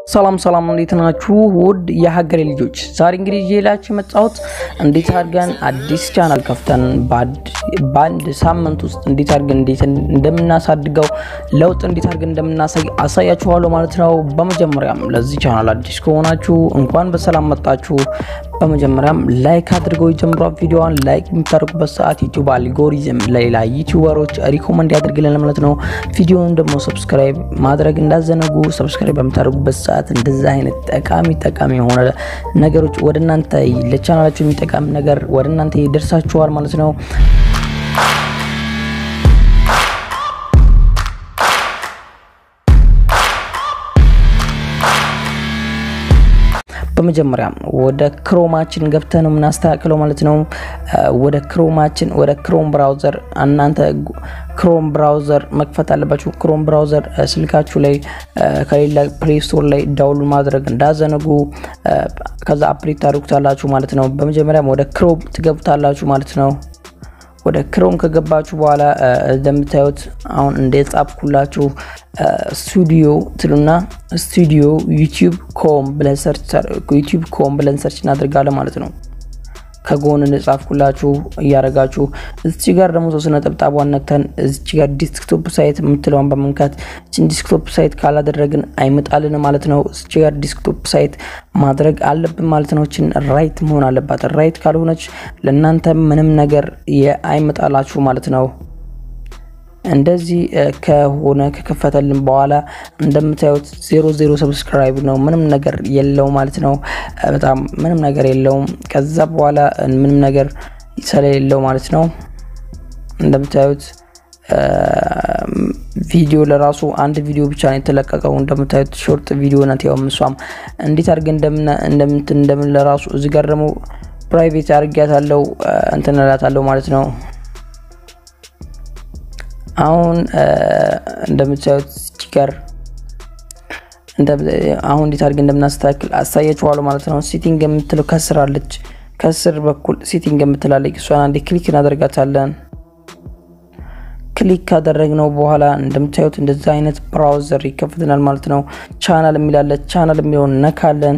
ሰላም ሰላም፣ እንዴት ናችሁ? ውድ የሀገሬ ልጆች፣ ዛሬ እንግዲህ ይዤላችሁ የመጣሁት እንዴት አድርገን አዲስ ቻናል ከፍተን በአንድ ሳምንት ውስጥ እንዴት አድርገን እንዴት እንደምናሳድገው ለውጥ እንዴት አድርገን እንደምናሳይ አሳያችኋለሁ ማለት ነው። በመጀመሪያም ለዚህ ቻናል አዲስ ከሆናችሁ እንኳን በሰላም መጣችሁ። በመጀመሪያም ላይክ አድርገው የጀምሯ ቪዲዮዋን ላይክ የምታደርጉበት ሰዓት ዩቲዩብ አልጎሪዝም ለሌላ ዩቲዩበሮች ሪኮመንድ ያደርግልን ማለት ነው። ቪዲዮውን ደግሞ ሰብስክራይብ ማድረግ እንዳዘነጉ። ሰብስክራይብ በምታደርጉበት ሰዓት እንደዚህ አይነት ጠቃሚ ጠቃሚ የሆነ ነገሮች ወደ እናንተ ለቻናላችሁ የሚጠቃሚ ነገር ወደ እናንተ ይደርሳችኋል ማለት ነው። በመጀመሪያም ወደ ክሮማችን ገብተን ነው የምናስተካክለው ማለት ነው። ወደ ክሮማችን ወደ ክሮም ብራውዘር እናንተ ክሮም ብራውዘር መክፈት አለባችሁ። ክሮም ብራውዘር ስልካችሁ ላይ ከሌላ ፕሌይ ስቶር ላይ ዳውንሎድ ማድረግ እንዳዘነጉ። ከዛ አፕዴት ታደርጉታላችሁ ማለት ነው። በመጀመሪያም ወደ ክሮም ትገብታላችሁ ማለት ነው። ወደ ክሮም ከገባችሁ በኋላ እንደምታዩት አሁን እንደጻፍኩላችሁ ስቱዲዮ ትሉና ስቱዲዮ ዩቲዩብ ኮም ብለን ሰርች እናደርጋለን ማለት ነው። ከጎን እንደጻፍኩላችሁ እያደረጋችሁ እዚች ጋር ደግሞ ሶስት ነጠብጣቧን ነክተን እዚች ጋር ዲስክቶፕ ሳይት የምትለውን በመንካት እችን ዲስክቶፕ ሳይት ካላደረግን አይመጣልን ማለት ነው። እዚች ጋር ዲስክቶፕ ሳይት ማድረግ አለብን ማለት ነው። እችን ራይት መሆን አለባት። ራይት ካልሆነች ለእናንተ ምንም ነገር አይመጣላችሁ ማለት ነው። እንደዚህ ከሆነ ከከፈተልን በኋላ እንደምታዩት ዜሮ ዜሮ ሰብስክራይብ ነው። ምንም ነገር የለው ማለት ነው። በጣም ምንም ነገር የለውም። ከዛ በኋላ ምንም ነገር ስለሌለው ማለት ነው። እንደምታዩት ቪዲዮ ለራሱ አንድ ቪዲዮ ብቻ ነው የተለቀቀው። እንደምታዩት ሾርት ቪዲዮ ናት። ያው እሷም እንዴት አድርገን እንደምንትን እንደምን ለራሱ እዚህ ጋር ደግሞ ፕራይቬት አድርጊያታለሁ እንትን እላታለሁ ማለት ነው። አሁን እንደምታዩት ጋር አሁን እንዴት አድርገን እንደምናስተካክል አሳያችኋለሁ ማለት ነው። ሴቲንግ የምትለው ከስር አለች። ከስር በኩል ሴቲንግ የምትላለች እሷን አንዴ ክሊክ እናደርጋታለን። ክሊክ ካደረግነው በኋላ እንደምታዩት እንደዚህ አይነት ብራውዘር ይከፍትናል ማለት ነው። ቻናል የሚላለ ቻናል የሚለውን ነካለን።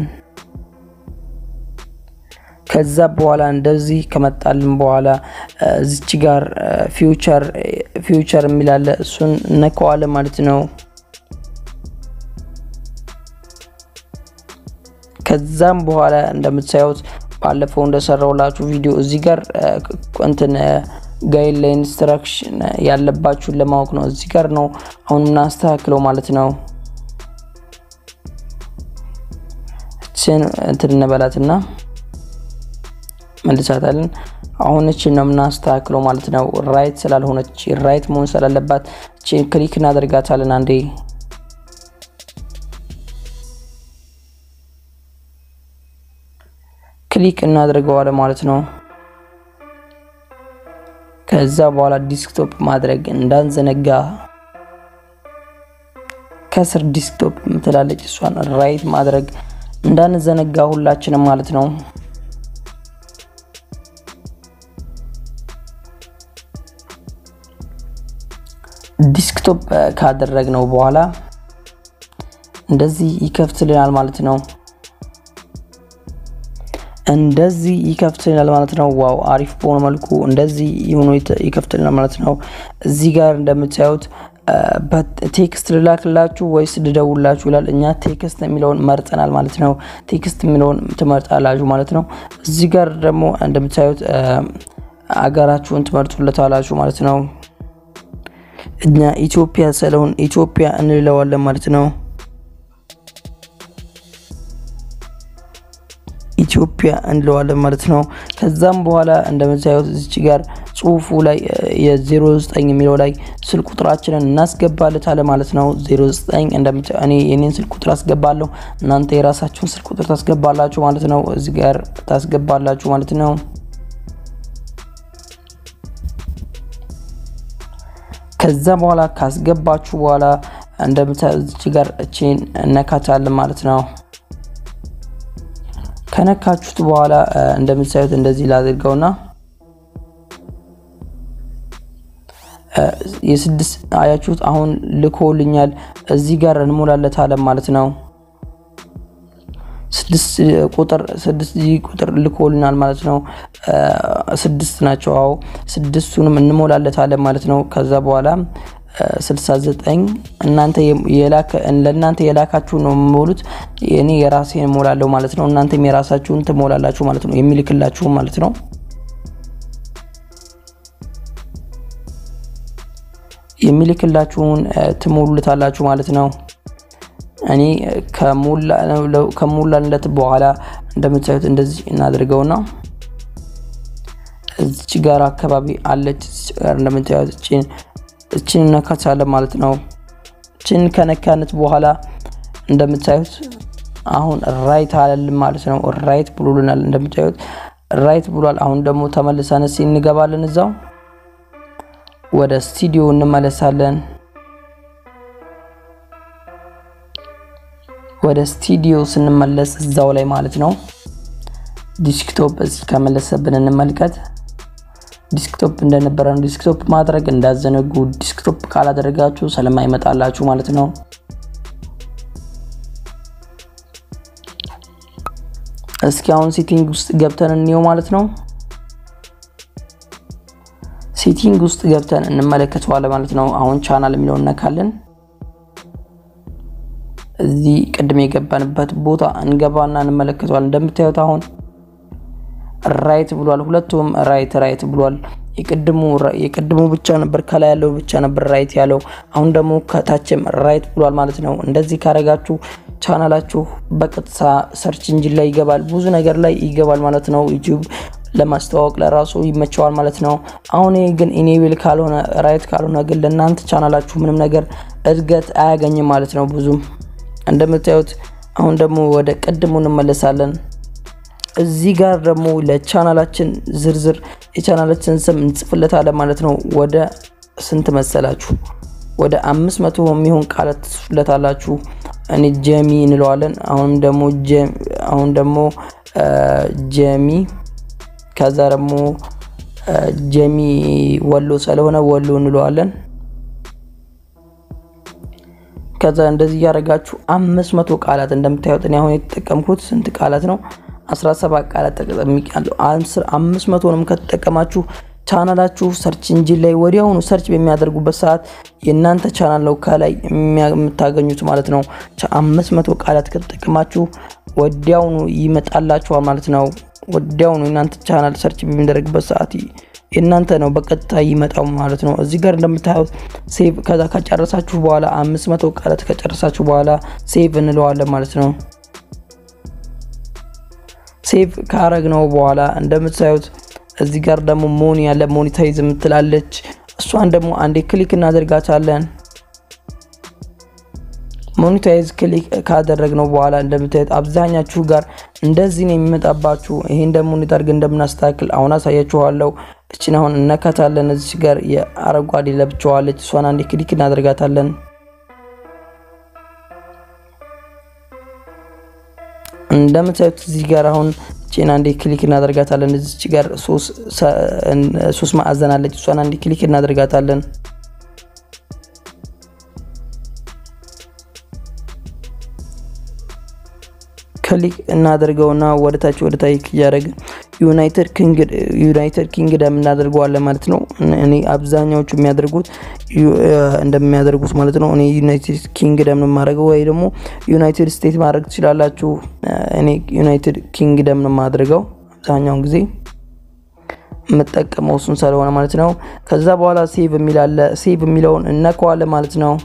ከዛ በኋላ እንደዚህ ከመጣልን በኋላ እዚች ጋር ፊውቸር ፊውቸር የሚላለ እሱን ነከዋለን ማለት ነው። ከዛም በኋላ እንደምታዩት ባለፈው እንደሰራውላችሁ ቪዲዮ እዚህ ጋር እንትን ጋይድ ላይ ኢንስትራክሽን ያለባችሁን ለማወቅ ነው። እዚህ ጋር ነው አሁን እናስተካክለው ማለት ነው። እችን እንትን እንበላትና መልሳታለን። አሁን እችን ነው የምናስተካክለው ማለት ነው። ራይት ስላልሆነች ራይት መሆን ስላለባት እችን ክሊክ እናደርጋታለን አንዴ። ክሊክ እናደርገዋለን ማለት ነው። ከዛ በኋላ ዲስክቶፕ ማድረግ እንዳንዘነጋ ከስር ዲስክቶፕ ምትላለች እሷን ራይት ማድረግ እንዳንዘነጋ ሁላችንም ማለት ነው። ዲስክቶፕ ካደረግነው በኋላ እንደዚህ ይከፍትልናል ማለት ነው። እንደዚህ ይከፍትልናል ማለት ነው። ዋው አሪፍ በሆነ መልኩ እንደዚህ ሆኖ ይከፍትልናል ማለት ነው። እዚህ ጋር እንደምታዩት ቴክስት ልላክላችሁ ወይስ ልደውላችሁ ይላል። እኛ ቴክስት የሚለውን መርጠናል ማለት ነው። ቴክስት የሚለውን ትመርጣላችሁ ማለት ነው። እዚህ ጋር ደግሞ እንደምታዩት አገራችሁን ትመርጡለታላችሁ ማለት ነው። እኛ ኢትዮጵያ ስለሆን ኢትዮጵያ እንለዋለን ማለት ነው። ኢትዮጵያ እንለዋለን ማለት ነው። ከዛም በኋላ እንደምታዩት እዚች ጋር ጽሁፉ ላይ የ09 የሚለው ላይ ስልክ ቁጥራችንን እናስገባለታለን ማለት ነው። 09 እንደምታዩ እኔ የኔን ስልክ ቁጥር አስገባለሁ፣ እናንተ የራሳችሁን ስልክ ቁጥር ታስገባላችሁ ማለት ነው። እዚህ ጋር ታስገባላችሁ ማለት ነው። ከዛ በኋላ ካስገባችሁ በኋላ እንደምታዩት እዚች ጋር እቺን እነካታለን ማለት ነው። ከነካችሁት በኋላ እንደምታዩት እንደዚህ ላድርገውና የስድስት አያችሁት አሁን ልኮልኛል። እዚህ ጋር እንሞላለታለን ማለት ነው። ስድስት ቁጥር ስድስት ቁጥር ልኮልናል ማለት ነው። ስድስት ናቸው። አዎ ስድስቱንም እንሞላለታለን ማለት ነው። ከዛ በኋላ 69 እናንተ ለእናንተ የላካችሁ ነው የምሞሉት። እኔ የራሴን እሞላለሁ ማለት ነው። እናንተም የራሳችሁን ትሞላላችሁ ማለት ነው። የሚልክላችሁ ማለት ነው። የሚልክላችሁን ትሞሉታላችሁ ማለት ነው። እኔ ከሞላለት በኋላ እንደምታዩት እንደዚህ እናደርገውና እዚች ጋር አካባቢ አለች። እዚች ጋር እንደምታዩት እችን እነካታለን ማለት ነው። እችን ከነካነት በኋላ እንደምታዩት አሁን ራይት አለልን ማለት ነው። ራይት ብሎልናል። እንደምታዩት ራይት ብሏል። አሁን ደግሞ ተመልሰን እስኪ እንገባለን እዛው ወደ ስቱዲዮ እንመለሳለን። ወደ ስቱዲዮ ስንመለስ እዛው ላይ ማለት ነው ዲስክቶፕ እዚህ ከመለሰብን እንመልከት። ዲስክቶፕ እንደነበረ ነው። ዲስክቶፕ ማድረግ እንዳዘነጉ። ዲስክቶፕ ካላደረጋችሁ ስለማይመጣላችሁ ማለት ነው። እስኪ አሁን ሴቲንግ ውስጥ ገብተን እንየው ማለት ነው። ሴቲንግ ውስጥ ገብተን እንመለከተዋለን ማለት ነው። አሁን ቻናል የሚለውን እነካለን። እዚህ ቅድም የገባንበት ቦታ እንገባና እንመለከተዋለን። እንደምታዩት አሁን ራይት ብሏል። ሁለቱም ራይት ራይት ብሏል። የቅድሙ ብቻ ነበር ከላይ ያለው ብቻ ነበር ራይት ያለው። አሁን ደግሞ ከታችም ራይት ብሏል ማለት ነው። እንደዚህ ካረጋችሁ ቻናላችሁ በቀጥታ ሰርች እንጂን ላይ ይገባል፣ ብዙ ነገር ላይ ይገባል ማለት ነው። ዩቲዩብ ለማስተዋወቅ ለራሱ ይመቸዋል ማለት ነው። አሁን ግን ኢኔብል ካልሆነ ራይት ካልሆነ ግን ለእናንተ ቻናላችሁ ምንም ነገር እድገት አያገኝም ማለት ነው። ብዙም እንደምታዩት አሁን ደግሞ ወደ ቅድሙ እንመለሳለን። እዚህ ጋር ደግሞ ለቻናላችን ዝርዝር የቻናላችን ስም እንጽፍለታለን ማለት ነው። ወደ ስንት መሰላችሁ? ወደ አምስት መቶ የሚሆን ቃላት ትጽፉለታላችሁ። እኔ ጀሚ እንለዋለን። አሁንም ደግሞ አሁን ደግሞ ጀሚ ከዛ ደግሞ ጀሚ ወሎ ስለሆነ ወሎ እንለዋለን። ከዛ እንደዚህ እያደረጋችሁ አምስት መቶ ቃላት እንደምታዩት እኔ አሁን የተጠቀምኩት ስንት ቃላት ነው? 17 ቃላት ተጠቅሜያለሁ። አምስት መቶንም ከተጠቀማችሁ ቻናላችሁ ሰርች እንጂን ላይ ወዲያውኑ ሰርች በሚያደርጉበት ሰዓት የእናንተ ቻናል ነው ከላይ የምታገኙት ማለት ነው። አምስት መቶ ቃላት ከተጠቀማችሁ ወዲያውኑ ይመጣላችኋል ማለት ነው። ወዲያውኑ የእናንተ ቻናል ሰርች በሚደረግበት ሰዓት የእናንተ ነው በቀጥታ ይመጣው ማለት ነው። እዚህ ጋር እንደምታዩት ሴቭ ከዛ ከጨረሳችሁ በኋላ አምስት መቶ ቃላት ከጨረሳችሁ በኋላ ሴቭ እንለዋለን ማለት ነው። ሴቭ ካረግ ነው በኋላ እንደምታዩት እዚህ ጋር ደግሞ ሞኒ ያለ ሞኒታይዝ የምትላለች እሷን ደግሞ አንዴ ክሊክ እናደርጋታለን። ሞኒታይዝ ክሊክ ካደረግነው በኋላ እንደምታዩት አብዛኛችሁ ጋር እንደዚህ ነው የሚመጣባችሁ። ይሄን ደግሞ እንዴት አድርገን እንደምናስተካክል አሁን አሳያችኋለሁ። እችን አሁን እነካታለን። እዚህ ጋር የአረንጓዴ ለብቻዋለች። እሷን አንዴ ክሊክ እናደርጋታለን። እንደምታዩት እዚህ ጋር አሁን ቼን አንዴ ክሊክ እናደርጋታለን። እዚች ጋር ሶስት ማዕዘን አለች። እሷን አንዴ ክሊክ እናደርጋታለን። ክሊክ እናደርገውና ወደታች ወደታች እያደረግን ዩናይትድ ኪንግደም እናደርገዋለን ማለት ነው። እኔ አብዛኛዎቹ የሚያደርጉት እንደሚያደርጉት ማለት ነው። እኔ ዩናይትድ ኪንግደም ነው የማደርገው፣ ወይ ደግሞ ዩናይትድ ስቴትስ ማድረግ ትችላላችሁ። እኔ ዩናይትድ ኪንግደም ነው የማደርገው አብዛኛውን ጊዜ የምጠቀመው እሱን ስለሆነ ማለት ነው። ከዛ በኋላ ሴቭ የሚላለ ሴቭ የሚለውን እነከዋለን ማለት ነው።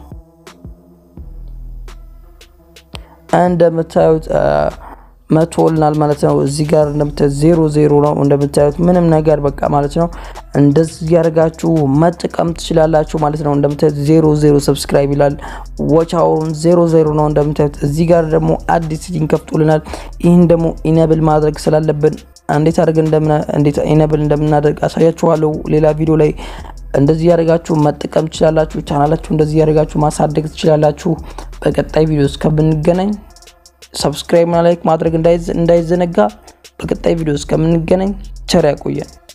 እንደምታዩት መቶልናል ማለት ነው። እዚህ ጋር እንደምታዩት ዜሮ ዜሮ ነው እንደምታዩት ምንም ነገር በቃ ማለት ነው። እንደዚህ ያደርጋችሁ መጠቀም ትችላላችሁ ማለት ነው። እንደምታዩት ዜሮ ዜሮ ሰብስክራይብ ይላል። ዋች አወሩን ዜሮ ዜሮ ነው እንደምታዩት። እዚህ ጋር ደግሞ አዲስ ሴቲንግ ከፍቶልናል። ይህን ደግሞ ኢነብል ማድረግ ስላለብን እንዴት አድርገን እንዴት ኢነብል እንደምናደርግ አሳያችኋለሁ ሌላ ቪዲዮ ላይ። እንደዚህ ያደርጋችሁ መጠቀም ትችላላችሁ። ቻናላችሁ እንደዚህ ያደርጋችሁ ማሳደግ ትችላላችሁ። በቀጣይ ቪዲዮ እስከምንገናኝ ሰብስክራይብ እና ላይክ ማድረግ እንዳይዘነጋ። በቀጣይ ቪዲዮ እስከምንገናኝ ቸር ያቆየን።